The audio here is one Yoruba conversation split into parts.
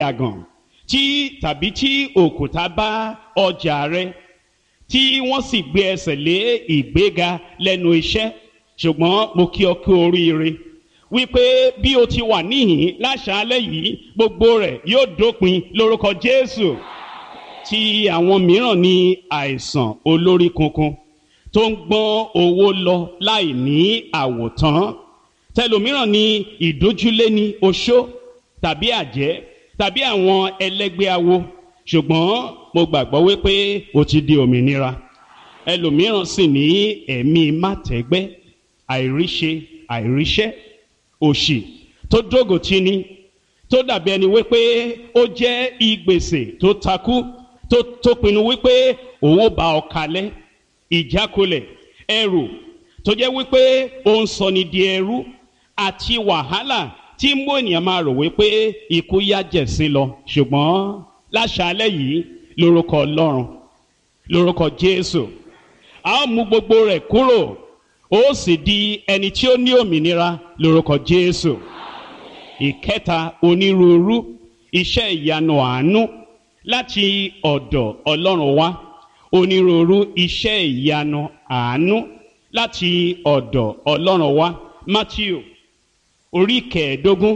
àgàn tí tàbí tí òkúta bá ọjà rẹ tí wọ́n sì gbé ẹsẹ̀ lé ìgbéga lẹ́nu iṣẹ́ ṣùgbọ́n mo kí ọ kú oríire wípé bí o ti wà níhìn láṣálẹ́ yìí gbogbo rẹ̀ yóò dópin lórúkọ Jésù tí àwọn mìíràn ní àìsàn olórí kunkun tó ń gbọ́n owó lọ láì ní àwòtán tẹlòmíràn ní ìdójúlé ní oṣó tàbí àjẹ́ tàbí àwọn ẹlẹ́gbẹ́ awo ṣùgbọ́n mo gbàgbọ́ wípé o ti di òmìnira ẹlòmíràn sì ní ẹ̀mí mátẹ́gbẹ́ àìríṣe àìríṣẹ́ òṣì tó dógòtì ni tó dàbí ẹni wípé ó jẹ́ ìgbèsè tó takú tó tó pinnu wípé òun ó bá ọ kalẹ̀ ìjákulẹ̀ ẹrù tó jẹ́ wípé ó ń sọ ni di ẹrú àti wàhálà tí mú ènìyàn máa rò wípé ikú yá jẹ̀sí lọ ṣùgbọ́n láṣálẹ́ yìí lórúkọ Ọlọ́run lórúkọ Jésù a ó mú gbogbo rẹ̀ kúrò ó sì di ẹni tí ó ní òmìnira lórúkọ Jésù ìkẹta onírúurú iṣẹ́ ìyanu àánú láti ọ̀dọ̀ Ọlọ́run wá onírúurú iṣẹ́ ìyanu àánú láti ọ̀dọ̀ Ọlọ́run wá Matthew orí kẹẹ̀ẹ́dógún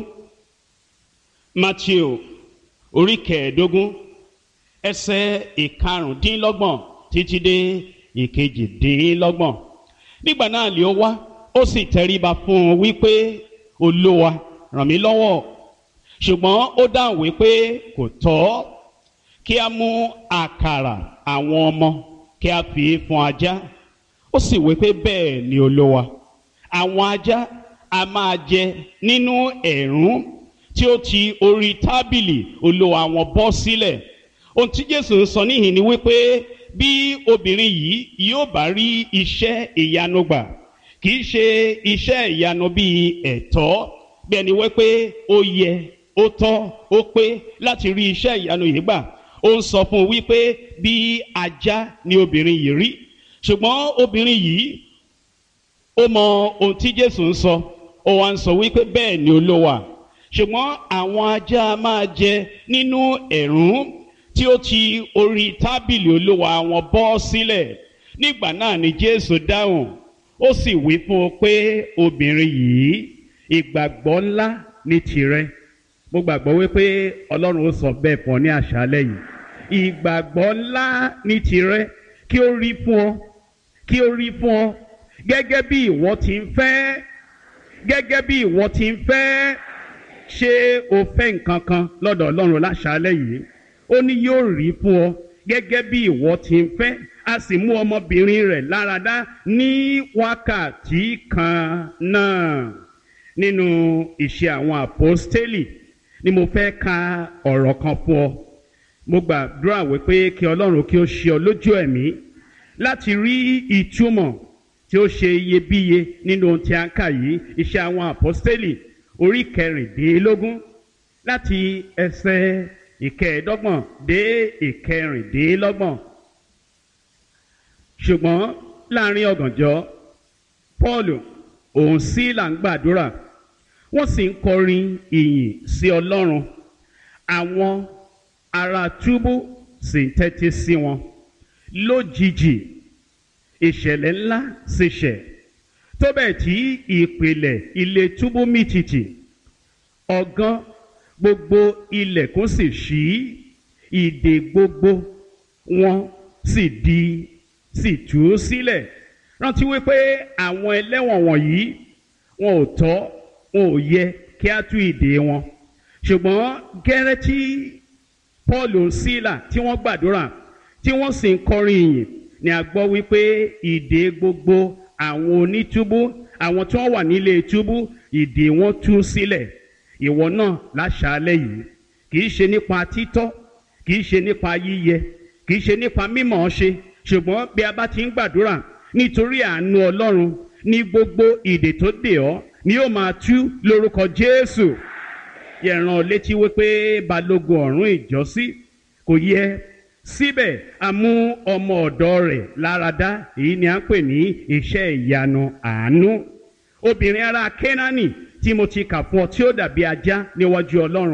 Matthew orí kẹẹ̀ẹ́dógún ẹsẹ̀ ìkarùndínlọ́gbọ̀n títí dé ìkejìdínlọ́gbọ̀n nígbà náà lè ó wá ó sì tẹríba fún un wípé olúwa ràn mí lọ́wọ́ ṣùgbọ́n ó dáhùn wípé kò tọ́ kí a mú àkàrà àwọn ọmọ kí a fi fún ajá ó sì wípé bẹ́ẹ̀ ni olúwa àwọn ajá a máa jẹ nínú ẹ̀rún tí ó ti orí tábìlì olúwa wọn bọ́ sílẹ̀ ohun tí jésù ń sọ níhìn ni wípé bí obìnrin yìí yóò bá rí iṣẹ́ ìyanu gbà kì í ṣe iṣẹ́ ìyanu bíi ẹ̀tọ́ bí ẹni wípé ó yẹ ó tọ́ ó pé láti rí iṣẹ́ ìyanu yìí gbà ó ń sọ fún un wípé bí ajá ni obìnrin yìí rí ṣùgbọ́n obìnrin yìí ó mọ ohun tí Jésù ń sọ ó wá ń sọ wípé bẹ́ẹ̀ ni olówà ṣùgbọ́n àwọn ajá máa jẹ nínú ẹ̀rún tí ó ti orí tábìlì olówà wọn bọ́ sílẹ̀ nígbà náà ni Jésù dáhùn ó sì wí fún un pé obìnrin yìí ìgbàgbọ́ ńlá ní tirẹ̀ mo gbàgbọ́ wípé Ọlọ́run ó sọ bẹ́ẹ̀ fún ọ ní àṣálẹ́ yìí ìgbàgbọ́ ńlá ní tirẹ̀ kí ó rí fún ọ kí ó rí fún ọ gẹ́gẹ́ bí ìwọ ti ń fẹ́ gẹ́gẹ́ bí ìwọ ti ń fẹ́ ṣé o fẹ́ nǹkan kan lọ́dọ̀ Ọlọ́run láṣálẹ́ yìí ó ní yóò rí fún ọ gẹ́gẹ́ bí ìwọ ti ń fẹ́ a sì mú ọmọbìnrin rẹ̀ láradá ní wákàtí kan náà nínú ìṣe àwọn àpọ́stélì ni mo fẹ́ ka ọ̀rọ̀ kan fún ọ mo gbàdúrà wípé kí Ọlọ́run kí ó ṣe ọ lójú ẹ̀mí láti rí ìtumọ̀ tí ó ṣe iyebíye nínú ohun tí a ń kà yìí iṣẹ́ àwọn àpọ́stélì orí kẹrìndínlógún láti ẹsẹ̀ ìkẹẹ̀ẹ́dọ́gbọ̀n dé ìkẹrìndínlọ́gbọ̀n ṣùgbọ́n láàrin ọ̀gànjọ́ Paul òun sí là ń gbàdúrà wọ́n sì ń kọrin ìyìn sí Ọlọ́run àwọn ará túbú sì ń tẹ́tí sí wọn lójijì ìṣẹ̀lẹ̀ ńlá sì ṣẹ̀ tó bẹ́ẹ̀ tí ìpìlẹ̀ ilé túbú mì tìtì ọ̀gán gbogbo ilẹ̀kùn sì ṣí ìdè gbogbo wọn sì di sì tú sílẹ̀ rántí wípé àwọn ẹlẹ́wọ̀n wọ̀nyí wọn ò tọ́ wọn ò yẹ kí á tú ìdè wọn ṣùgbọ́n gẹ́rẹ́ tí Paul sílà tí wọ́n gbàdúrà tí wọ́n sì ń kọrin ìyìn ni a gbọ́ wípé ìdè gbogbo àwọn onítúbú àwọn tí wọ́n wà nílé túbú ìdè wọn tú sílẹ̀ ìwọ náà láṣálẹ́ yìí kì í ṣe nípa títọ́ kì í ṣe nípa yíyẹ kì í ṣe nípa mímọ̀ ṣe ṣùgbọ́n bí a bá ti ń gbàdúrà nítorí àánú Ọlọ́run ní gbogbo ìdè tó dè ọ́ ni yóò máa tú lórúkọ Jésù yẹ̀ràn létí wípé balógun ọ̀rún ìjọ́sí kò yẹ síbẹ̀ a mú ọmọ ọ̀dọ̀ rẹ̀ láradá èyí ni à ń pè ní iṣẹ́ ìyanu àánú obìnrin ará Kénáánì tí mo ti kà fún ọ tí ó dàbí ajá níwájú Ọlọ́run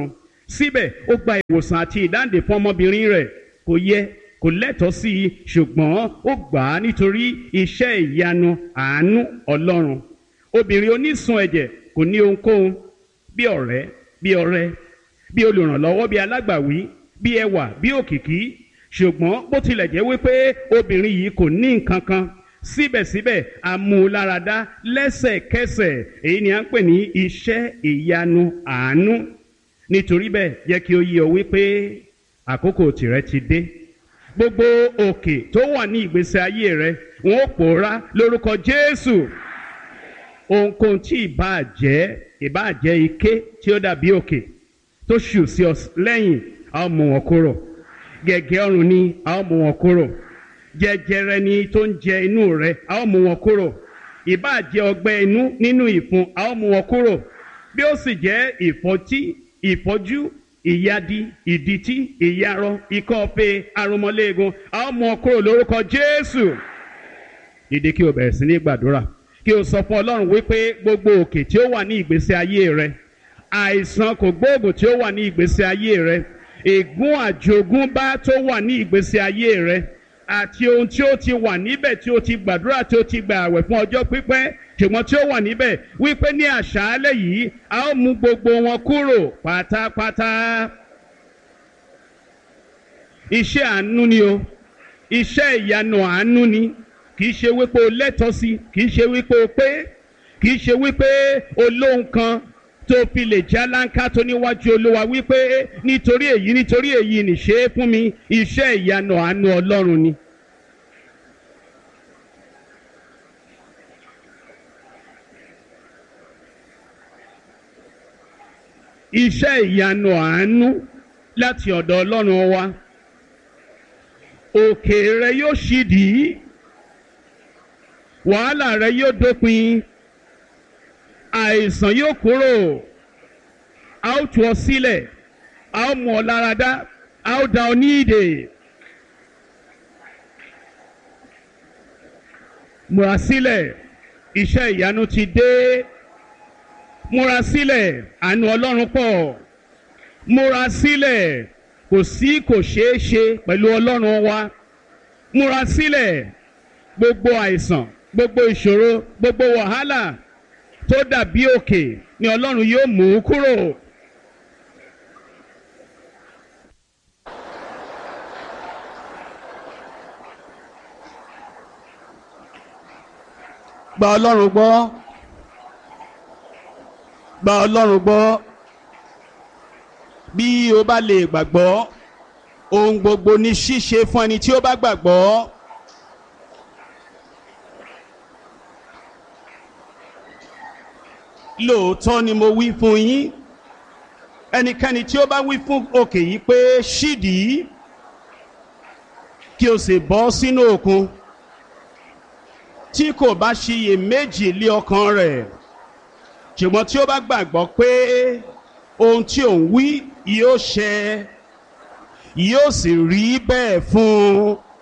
síbẹ̀ ó gba ìwòsàn àti ìdáǹdè fún ọmọbìnrin rẹ̀ kò yẹ kò lẹ́tọ̀ọ́ sí i ṣùgbọ́n ó gbà á nítorí iṣẹ́ ìyanu àánú ọlọ́run obìnrin onísun ẹ̀jẹ̀ kò ní ohunkóhun bí ọ̀rẹ́ bí ọ̀rẹ́ bí olùrànlọ́wọ́ bí alágbàwí bí ẹwà bí òkìkí ṣùgbọ́n bó tilẹ̀ jẹ́ wípé obìnrin yìí kò ní nǹkan kan síbẹ̀síbẹ̀ amúláradá lẹ́sẹ̀kẹsẹ̀ èyí ni à ń pè ní iṣẹ́ ìyanu àánú nítorí bẹ́ẹ̀ jẹ́ kí ó yé ọ wípé àkókò tìrẹ ti dé gbogbo òkè tó wà ní ìgbésí ayé rẹ wọn ó pòórá lórúkọ Jésù ohunkóhun tí ìbáà jẹ́ ìbáà jẹ́ ike tí ó dàbí òkè tó ṣù sí ọ lẹ́yìn a ó mú wọn kúrò gẹ̀gẹ́ ọrùn ni a ó mú wọn kúrò jẹjẹrẹ ni tó ń jẹ inú rẹ a ó mú wọn kúrò ìbáà jẹ́ ọgbẹ́ inú nínú ìfun a ó mú wọn kúrò bí ó sì jẹ́ ìfọ́tí ìfọ́jú ìyadi ìdìtí ìyarọ ikọ́ ọ̀fẹ́ arúmọléegun a ó mú wọn kúrò lórúkọ Jésù dìde kí o bẹ̀rẹ̀ sí ní gbàdúrà kí o sọ fún Ọlọ́run wípé gbogbo òkè tí ó wà ní ìgbésí ayé rẹ àìsàn kò gbóògùn tí ó wà ní ìgbésí ayé rẹ ègún àjogúnbá tó wà ní ìgbésí ayé rẹ àti ohun tí ó ti wà níbẹ̀ tí ó ti gbàdúrà tí ó ti gbà àwẹ̀ fún ọjọ́ pípẹ́ ṣùgbọ́n tí ó wà níbẹ̀ wípé ní àṣálẹ́ yìí a ó mú gbogbo wọn kúrò pátápátá. iṣẹ́ àánú ni o iṣẹ́ ìyanu àánú ni kì í ṣe wípé o lẹ́tọ̀ọ́ sí kì í ṣe wípé o pé kì í ṣe wípé o lóhun kan tó fi lè já láńká tó níwájú olúwa wípé nítorí èyí nítorí èyí nìṣe é fún mi iṣẹ́ ìyanu àánú ọlọ́run ni. iṣẹ́ ìyanu àánú láti ọ̀dọ̀ ọlọ́run wa òkè rẹ yóò ṣídìí wàhálà rẹ yóò dópin àìsàn yóò kúrò a ó tú ọ sílẹ̀ a ó mú ọ láradá a ó dá ọ ní ìdè. múra sílẹ̀ iṣẹ́ ìyanu ti dé múra sílẹ̀ àánú ọlọ́run pọ̀ múra sílẹ̀ kò sí kò ṣeé ṣe pẹ̀lú ọlọ́run wa múra sílẹ̀ gbogbo àìsàn gbogbo ìṣòro gbogbo wàhálà tó dàbí òkè ni ọlọ́run yóò mú kúrò. gba ọlọ́run gbọ́ gba ọlọ́run gbọ́ bí o bá lè gbàgbọ́ ohun gbogbo ní ṣíṣe fún ẹni tí ó bá gbàgbọ́. lóòótọ́ ni mo wí fún yín ẹnikẹ́ni tí ó bá wí fún òkè yìí pé ṣídìí kí o sì bọ́ sínú òkun tí kò bá ṣiyè méjì lé ọkàn rẹ̀ ṣùgbọ́n tí ó bá gbàgbọ́ pé ohun tí òun wí yóò ṣẹ yóò sì rí bẹ́ẹ̀ fún un